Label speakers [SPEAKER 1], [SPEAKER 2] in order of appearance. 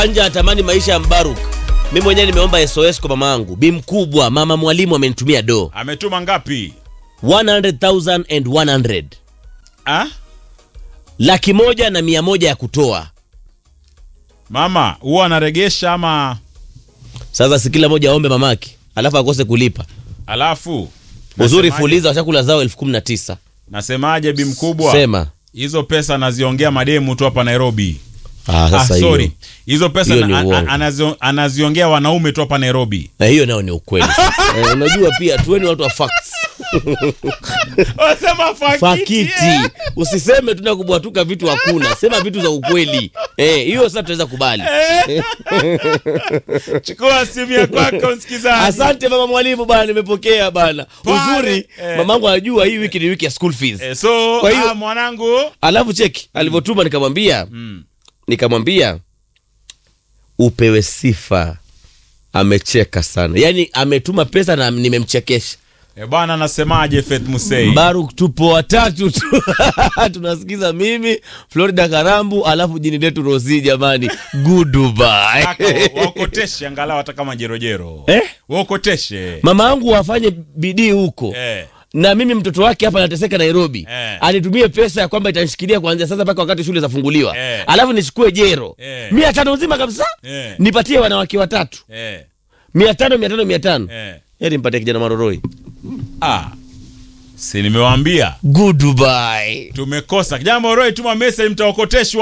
[SPEAKER 1] anja atamani maisha ya Mbaruk. Mimi mwenyewe nimeomba SOS kwa mama yangu. Bi mkubwa, mama mwalimu amenitumia do.
[SPEAKER 2] Ametuma ngapi?
[SPEAKER 1] 100,000 and 100.
[SPEAKER 2] Ah?
[SPEAKER 1] Laki moja na mia moja ya kutoa.
[SPEAKER 2] Mama, huwa anaregesha ama
[SPEAKER 1] Sasa si kila moja aombe mamake, alafu akose kulipa.
[SPEAKER 2] alafu
[SPEAKER 1] Uzuri
[SPEAKER 2] Nasemaje?
[SPEAKER 1] fuliza wa chakula zao elfu kumi na tisa.
[SPEAKER 2] Nasemaje bi mkubwa?
[SPEAKER 1] Sema.
[SPEAKER 2] Hizo pesa anaziongea mademu tu hapa Nairobi.
[SPEAKER 1] Ah,
[SPEAKER 2] Ah,
[SPEAKER 1] sasa
[SPEAKER 2] sorry.
[SPEAKER 1] hiyo.
[SPEAKER 2] Hizo pesa
[SPEAKER 1] Hiyo ni
[SPEAKER 2] na, a-
[SPEAKER 1] uongo.
[SPEAKER 2] a- anazio- anaziongea wanaume tu hapa Nairobi.
[SPEAKER 1] Na hiyo nayo ni ukweli. eh, unajua pia tuweni watu wa facts.
[SPEAKER 2] Wasema
[SPEAKER 1] Fakiti. Usiseme tuna kubwatuka vitu hakuna. Sema vitu za ukweli. Eh, hiyo sasa tunaweza kubali.
[SPEAKER 2] Chukua simu ya kwako msikizaji.
[SPEAKER 1] Asante mama mwalimu bana, nimepokea bana.
[SPEAKER 2] Pale,
[SPEAKER 1] Uzuri
[SPEAKER 2] eh.
[SPEAKER 1] mamangu anajua hii wiki ni wiki ya school fees.
[SPEAKER 2] Eh, so
[SPEAKER 1] Kwa hiyo-
[SPEAKER 2] ah, mwanangu
[SPEAKER 1] Alafu cheki alivyotuma, nikamwambia nikamwambia upewe sifa. Amecheka sana, yaani ametuma pesa na nimemchekesha.
[SPEAKER 2] eh, bwana anasemaje Faith Musei?
[SPEAKER 1] Baruk, tupo watatu tu tunasikiza mimi Florida Karambu, alafu jini letu Rosi. Jamani, goodbye.
[SPEAKER 2] Kaka, wa- waokoteshe angalau hata kama jerojero.
[SPEAKER 1] Eh?
[SPEAKER 2] Waokoteshe.
[SPEAKER 1] Mama yangu wafanye bidii huko
[SPEAKER 2] Eh.
[SPEAKER 1] na mimi mtoto wake hapa anateseka Nairobi
[SPEAKER 2] Eh.
[SPEAKER 1] anitumie pesa ya kwamba itanishikilia kuanzia sasa mpaka wakati shule zafunguliwa
[SPEAKER 2] Eh.
[SPEAKER 1] alafu nichukue jero
[SPEAKER 2] Eh.
[SPEAKER 1] mia tano nzima kabisa
[SPEAKER 2] Eh.
[SPEAKER 1] nipatie wanawake watatu
[SPEAKER 2] Eh.
[SPEAKER 1] mia tano mia tano mia tano
[SPEAKER 2] Eh.
[SPEAKER 1] heri nipatie kijana maroroi
[SPEAKER 2] Ah. Si nimewaambia
[SPEAKER 1] goodbye
[SPEAKER 2] tumekosa. Kijana Moroi tuma message mtaokoteshwa.